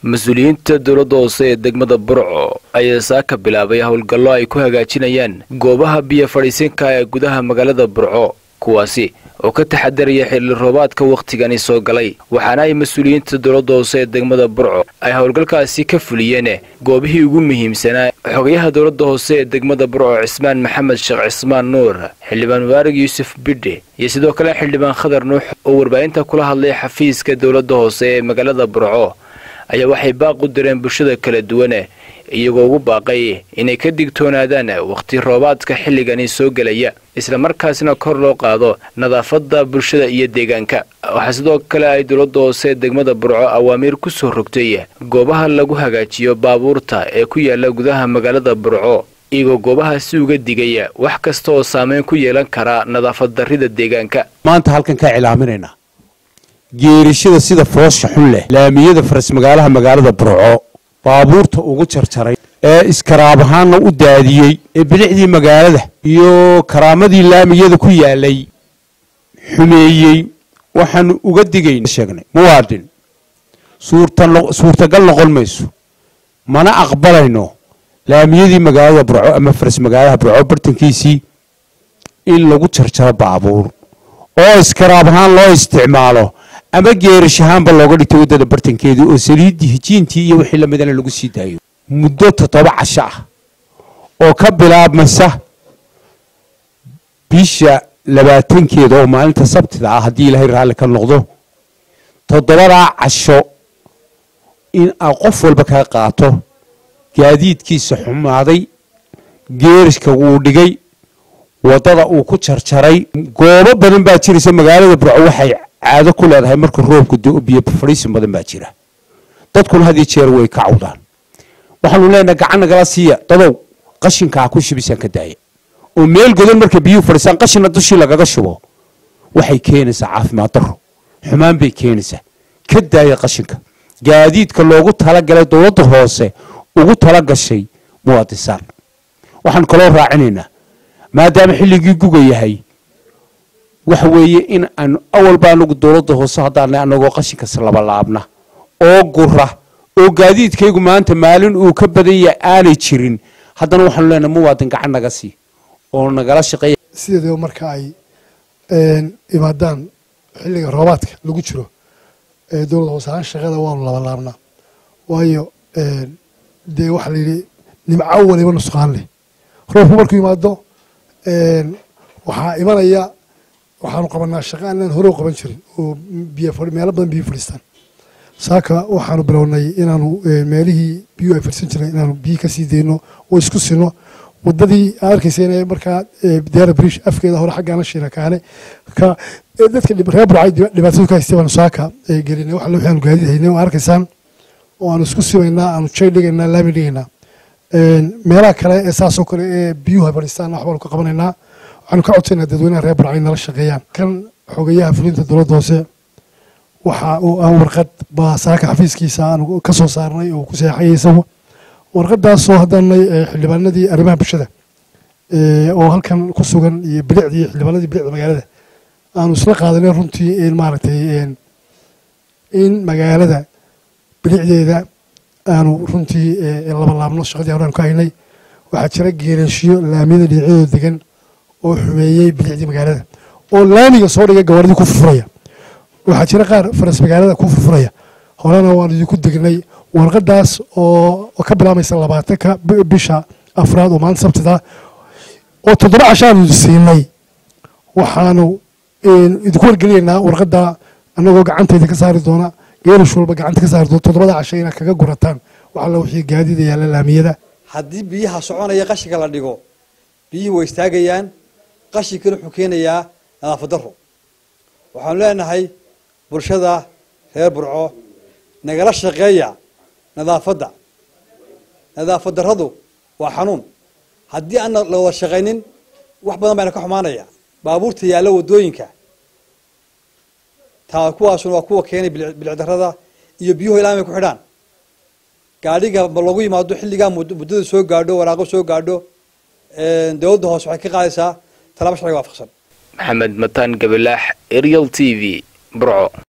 mas-uuliyiinta dowladda hoose ee degmada burco ayaa saaka bilaabay howlgallo ay ku hagaajinayaan goobaha biyo fadhiisinka ee gudaha magaalada burco kuwaasi oo ka taxadaraya xilli roobaadka wakhtigani soo galay waxaana ay mas-uuliyiinta dowladda hoose ee degmada burco ay howlgalkaasi ka fuliyeen goobihii ugu muhiimsanaa xogayaha dowladda hoose ee degmada burco cismaan maxamed sheekh cismaan nuur xildhibaan mubaarig yuusuf bidhe iyo sidoo kale xildhibaan khadar nuux oo warbaahinta kula hadlay xafiiska dowladda hoose ee magaalada burco ayaa waxay baaq u direen bulshada kala duwane iyagoo ugu baaqay inay ka digtoonaadaan wakhti roobaadka xilligani soo gelaya islamarkaasna kor loo qaado nadaafadda bulshada iyo deegaanka waxaa sidoo kale ay dowladda hoose degmada burco awaamiir ku soo rogtay goobaha lagu hagaajiyo baabuurta ee ku yaala gudaha magaalada burco iyagoo goobahaasi uga digaya wax kasta oo saameyn ku yeelan kara nadaafad darrida deegaanka maanta halkan kaa cilaaminaynaa geerishada sida foosha xun leh laamiyada faras magaalaha magaalada burco baabuurta ugu jarjaray ee iskaraab ahaanna u daadiyey ee bilicdii magaalada iyo karaamadii laamiyada ku yaalay xumeeyey waxaanu uga digayn sheegnay muwaadin suurtagal noqon mayso mana aqbalayno laamiyadii magaalada burco ama faras magaalaha burco bartankiisii in lagu jarjaro baabuur oo iskaraab ahaan loo isticmaalo ama geerish ahaanba looga dhigtay waddada bartankeedii oo saliiddii hijiintii iyo wixii lamidana lagu sii daayo muddo toddoba casho ah oo ka bilaabmaysa bisha labaatankeeda oo maalinta sabtida ah haddii ilaahay raalli ka noqdo toddobadaa casho in aa qof walba kaa qaato gaadiidkiisa xumaaday geerishka wuu dhigay waddada uu ku jarjaray goobo badan baa jiraysa magaalada burco waxay caado ku leedahay marka roobku do biyo fadhiisin badan baa jira dadkuna had iyo jeer way ka cawdaan waxaanu leenahay gacan nagala siiya dadow qashinkaa ku shibisaan ka daaya oo meel godan marka biyuhu fadhiisaan qashina dushii lagaga shubo waxay keenaysaa caafimaad darro xumaan bay keenaysaa ka daaya qashinka gaadiidka loogu talagalay dowladda hoose ugu talagashay muwaadisaan waxaanu kaloo raacinaynaa maadaama xilligii guga yahay waxa weeye in aanu awalba anagu dowladda hoose haddaana anagoo qashinkas labalaabna oo gura oo gaadiidkaygu maanta maalin uu ka badan yahay aanay jirin haddana waxaanu leenahay muwaadin gacan naga sii oo nagala shaqeeya sideedaba marka ay imaadaan xilliga roobaadka lagu jiro dowladda hoose ahaan shaqada waanu labalaabnaa waayo dee waxaa la yidhi nimco waliba nusqaan leh roobku markuu yimaado waxaa imanaya waxaanu qabanaa shaqa aanaan hore u qaban jirin oo biyo meelo badan biyo fadhiistaan saaka waxaanu bilownay inaanu meelihii biyo ay fadhiisan jireen inaanu biyo kasii dayno oo isku sino wadadii aa arkaysa inay markaa diyaara brish afkeeda hore xaggaana shiina kaane ka dadka reer burcay dhibaatadu ka haystay baanu saaka gelinay waxa waxaanu gaadiid haynay oo arkaysaan oo aanu isku simaynaa aanu jay dhigaynaa laami dhigaynaa meelaha kale ee saasoo kale ee biyuhu ay fadhiistaan waxbaanu ka qabanaynaa waxaanu ka codsaynaa dadweynaha reer burcay nala shaqeeyaan kan xogayaha fulinta dowladda hoose waxa uu aan warqad baa saaka xafiiskiisa aanu ka soo saarnay oo ku seexayay isagu warqadaasoo haddaanay xildhibaanadii arrimaha bulshada oo halkan ku sugan iyo bilicdii xildhibaanadii bilicda magaalada aanu isla qaadanay runtii in maaragtay in magaalada bilicdeeda aanu runtii labalaabno shaqadii hore aanu ka haynay waxaa jira geereeshiyo laamiyada dhinacyadooda degan oo xumeeyey bilicdii magaalada oo laamiga soo dhigay gawaaridii ku furfuraya waxaa jira qaar faras magaalada ku furfuraya horena waanu idinku degnay warqadaas oo ka bilaamaysa labaatanka bisha afraad oo maalinta sabtida oo toddoba cashaanu siinay waxaanu idinku wargelinaynaa warqada anagoo gacanta idinka saari doona geerish walba gacanta ka saari doona toddobada casha inaad kaga gurataan waxalla wixii gaadiida yaalla laamiyada haddii biyaha soconaya qashinka la dhigo biyihii way istaagayaan qashinkana wuxuu keenayaa nadaafad darro waxaanu leenahay bulshada reer burco nagala shaqeeya nadaafadda nadaafad darradu waa xanuun haddii aan la wada shaqaynin wax badan bayna ka xumaanaya baabuurta yaalla waddooyinka taa kuwaasuna waa kuwa keenay bilic darrada iyo biyuhu ilaa may ku xidhaan gaadhiga ma lagu yimaado xilligaa muddada soo gaadho waraaqo soo gaadho dowladda hoose waxay ka qaadaysaa talaabo sharciga waafaqsan maxamed mataan gabalaax arial t v burco